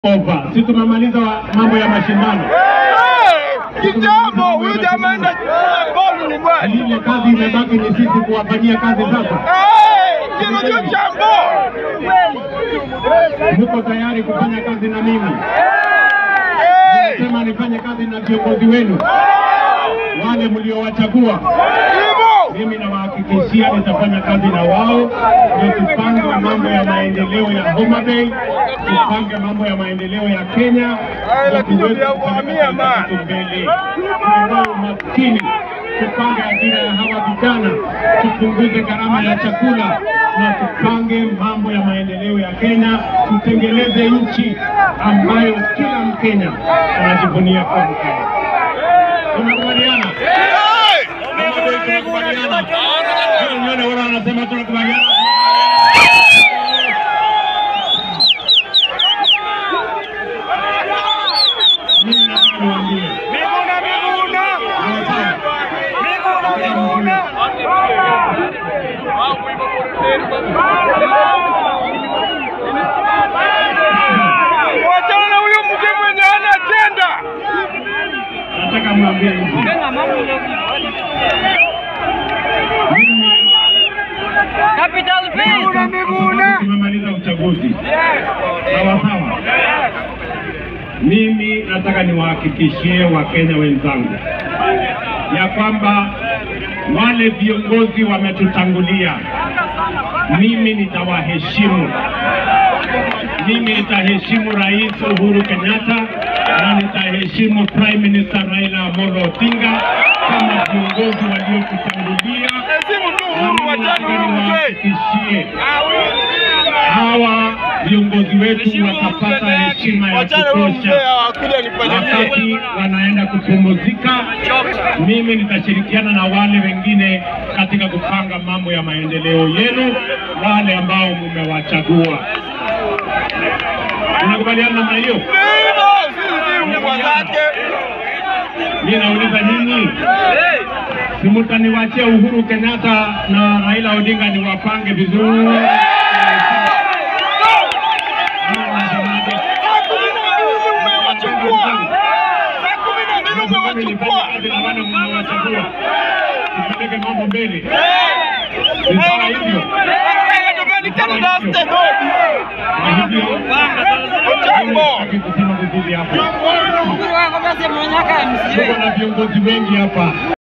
over. Si tumemaliza wa- mambo ya mashindano. Kitambo huyu jamaa enda bolu nyumbani. Ile kazi imebaki ni sisi kuwafanyia kazi sasa. Kirudio chambo. Mko tayari kufanya kazi na mimi? Sema nifanye kazi na viongozi wenu wale mliowachagua. Hivyo. Mimi nawahakikishia nitafanya kazi na wao, ndio tupange mambo ya maendeleo ya Homa Bay, tupange mambo ya maendeleo ya Kenya, Ay, ndio lakini tuweze ndio kupeleka kuhamia, taifa man. letu mbele. Tuondoe umaskini, tupange ajira ya hawa vijana, tupunguze gharama ya chakula na tupange mambo ya maendeleo ya Kenya, tutengeneze nchi ambayo kila Mkenya anajivunia kuwa Mkenya. Tunakubaliana? Tunakubaliana? Hebu nione wale wanasema tunakubaliana. Mimi nataka niwaambie, Miguna miguna. sawa? Miguna miguna. Wachana na huyo mzee mwenye hana ajenda. Nataka mwambie hivi. Mimi Capital Fee. Miguna miguna. tumemaliza uchaguzi. Sawa sawa. Mimi nataka niwahakikishie Wakenya wenzangu ya kwamba wale viongozi wametutangulia, mimi nitawaheshimu. Mimi nitaheshimu Rais Uhuru Kenyatta na nitaheshimu Prime Minister Raila Amolo Odinga kama viongozi waliotutangulia. Heshimu tu Na Uhuru, mimi wachana nataka na huyu mzee. niwahakikishie hawa viongozi wetu watapata heshima ya Wachana na huyu mzee kutosha akuja nifanyie. wakati wanaenda kupumzika. Mimi nitashirikiana na wale wengine katika kupanga mambo ya maendeleo yenu, wale ambao mmewachagua. Tunakubaliana namna hiyo? Hivyo, sisi mbwa zake. Mimi nauliza nyinyi, si mtaniwachia Uhuru Kenyatta na Raila Odinga niwapange vizuri? Ama mnasemaje? Saa kumi na mbili umewachukua. Saa kumi na mbili umewachukua. mmewachagua tupeleke mambo mbele. Ni sawa hivyo? Kwa hivyo Jambo. sitaki kusema vizuri hapa. Uhuru wako basi mwenye haka MC. Tuko na viongozi wengi hapa.